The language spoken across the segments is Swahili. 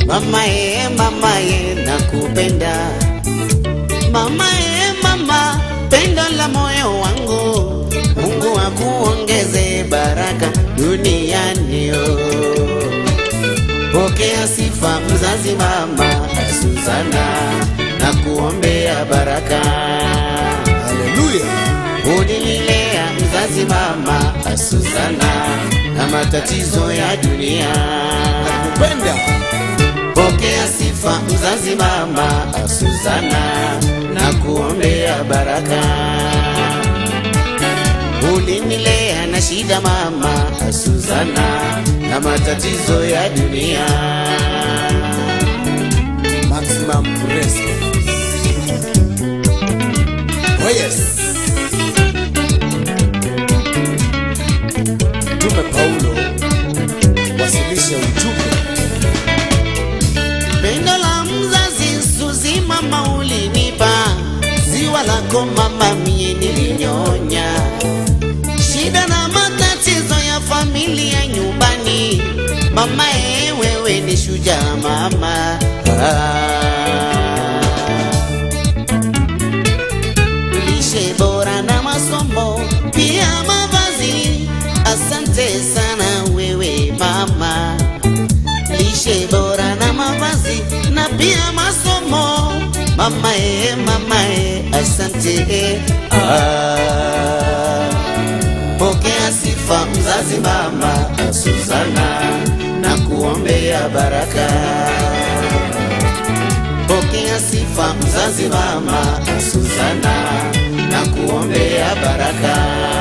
Mama e, mama e, nakupenda mama e, mama, pendo la moyo wangu, Mungu akuongeze baraka duniani. oh. Pokea sifa mzazi mama Suzana, na kuombea baraka. Haleluya. Unililea mzazi mama Suzana, na matatizo ya dunia Kupenda. Pokea sifa mzazi mama Suzana, na kuombea baraka. Ulinilea na shida mama Suzana, na matatizo ya dunia. Maximum respect. Oh yes. Mtume Paulo wasilisha ujumbe. Pendo la mzazi Suzi mama ulinipa, ziwa lako mama mie nilinyonya. Shida na matatizo ya familia nyumbani, mama e, wewe ni shujaa mama. Ah. lishe bora na masomo pia mavazi. Asante sana wewe mama, lishe bora na mavazi na pia masomo. Mama e, mama e, asante ah. Pokea sifa mzazi mama Suzana, na kuombea baraka. Pokea sifa mzazi mama Suzana, na kuombea baraka.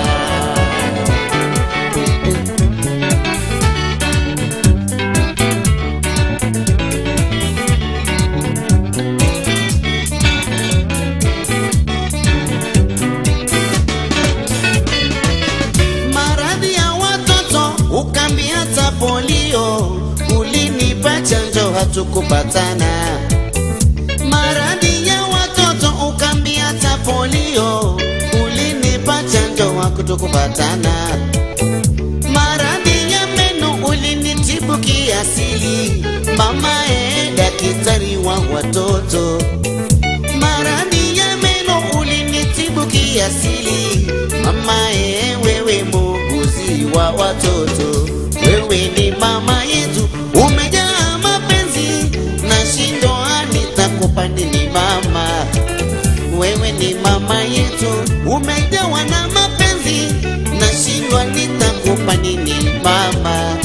Maradhi ya watoto ukambia hata polio, ulinipa chanjo hatukupatana maradhi ya watoto ukambia hata polio, ulinipa chanjo wa kutokupatana. Maradhi ya meno ulinitibu kiasili, mama e, daktari wa watoto. Maradhi ya meno ulinitibu kiasili, mama e, wewe muuguzi wa watoto. Wewe ni mama yetu, umejaa mapenzi na shindo nitakupa nini mama? Wewe ni mama yetu, umejawa na mapenzi na shindwa nitakupa nini mama?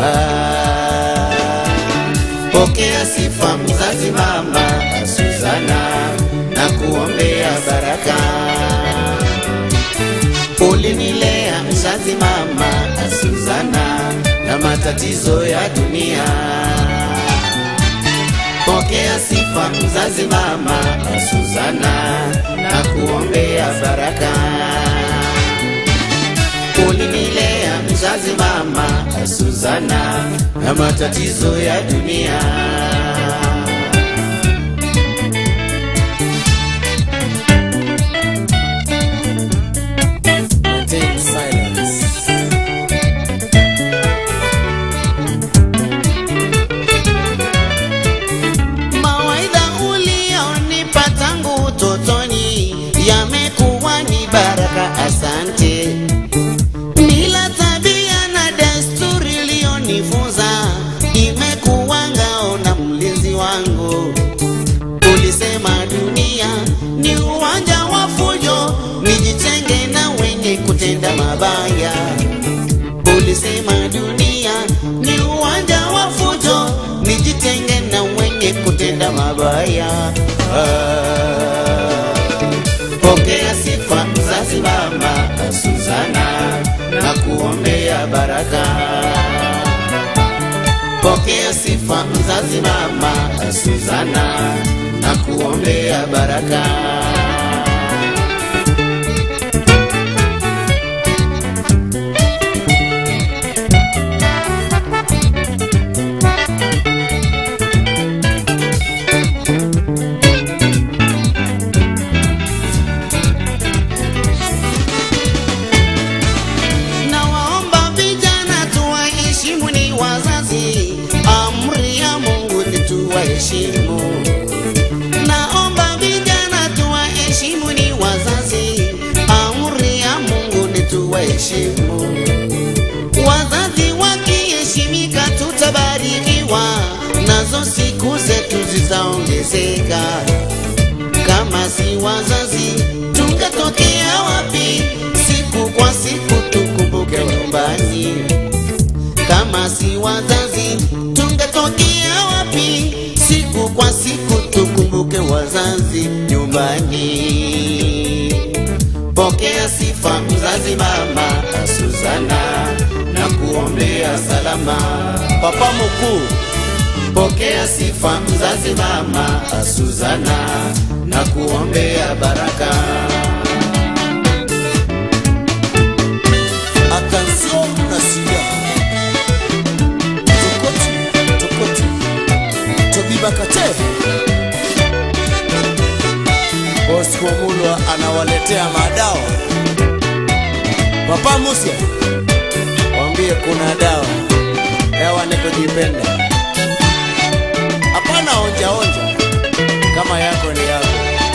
Ah, pokea sifa mzazi mama Suzana, na kuombea baraka. Ulinilea mzazi mama Suzana, na matatizo ya dunia Pokea sifa mzazi mama Suzana, na kuombea baraka. Ulinilea mzazi mama Suzana, na matatizo ya dunia. Maintain silence. Mawaidha ulionipa tangu utotoni yamekuwa ni baraka, asante. Mila, tabia na desturi iliyonifunza imekuwa ngao na mlinzi wangu. Ulisema dunia ni uwanja wa fujo, nijitenge na wenye kutenda mabaya. Ulisema dunia ni uwanja wa fujo, nijitenge na wenye kutenda mabaya. Ah, Pokea sifa mzazi mama Suzana, na kuombea baraka. Pokea sifa mzazi mama Suzana, na kuombea baraka. Na wazazi, amri ya Mungu ni tu tuwaheshimu. Naomba vijana tuwaheshimu ni wazazi, amri ya Mungu ni tuwaheshimu. Wazazi wakiheshimika, tutabarikiwa, nazo siku zetu zitaongezeka. Kama si wazazi, tungetokea wapi? Siku kwa siku tukumbuke nyumbani. Kama si wazazi, tungetokea wapi? Siku kwa siku tukumbuke wazazi nyumbani. Pokea sifa mzazi mama Suzana na kuombea salama. Papa mkuu, Pokea sifa mzazi mama Suzana na kuombea baraka. attention na sida. Tokoti, tokoti. Tobiba Kate. Bosco Mulwa anawaletea madawa. Papa Musia, waambie kuna dawa. Dawa ni kujipenda. Hapana onja onja, kama yako ni yako.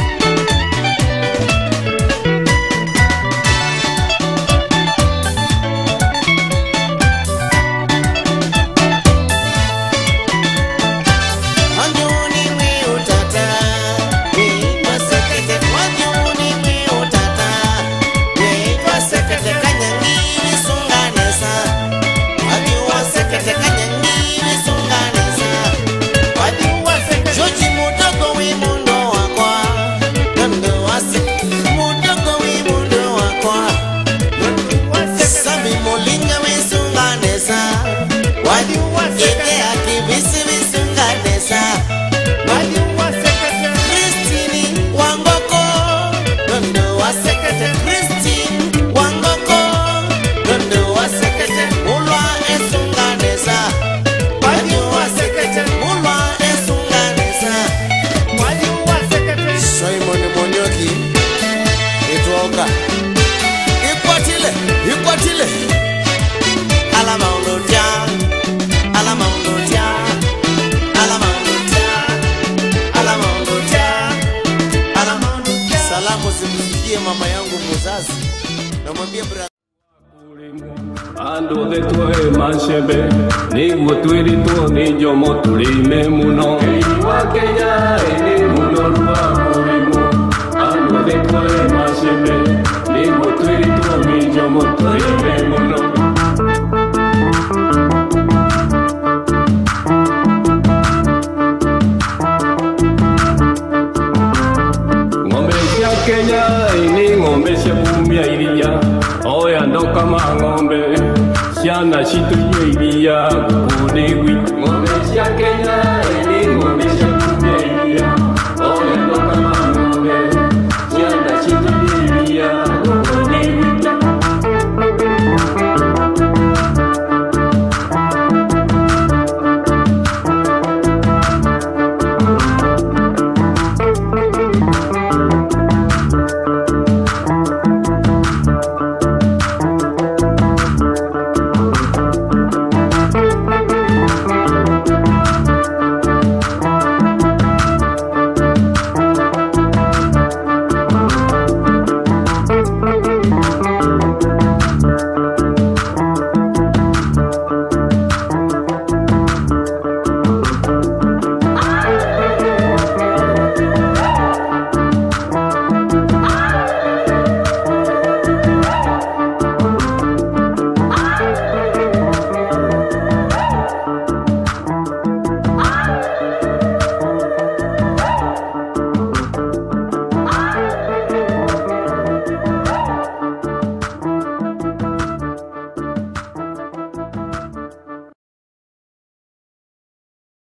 Wanyoni mwe utata, weitwa sekete. Wanyoni mwe utata, weitwa sekete. Kanyangini sunganesa, wajua sekete. Kanyangini sunganesa, wajua sekete. Joji mudogo wi mundo wakwa, nondo wase. Mudogo wi mundo wakwa, nondo wase. Sami molinga wi sunganesa, wajua sekete. Ike akibisi wi sunganesa, Christine Wangoko, Nondo wa sekete. Christine Wangoko, Nondo wa sekete. Mulwa esunganesa, Wanyu wa sekete. Mulwa esunganesa, Simon Monyoki itwoka ikwatile ikwatile alama undotya, alama undotya, alama undotya, alama undotya, alama undotya. salamu zimfikie mama yangu muzazi namwambia bra Ando de tue manchebe Niguo twirito nijo moturime muno Keiwa Kenya eni muno rua murimu Ando de tue manchebe Niguo twirito nijo moturime muno Ng'ombe cia Kenya ini ng'ombe cia kumia iria oya ndokama ng'ombe ciana citunyue iria ngũkũ nĩ gwitũ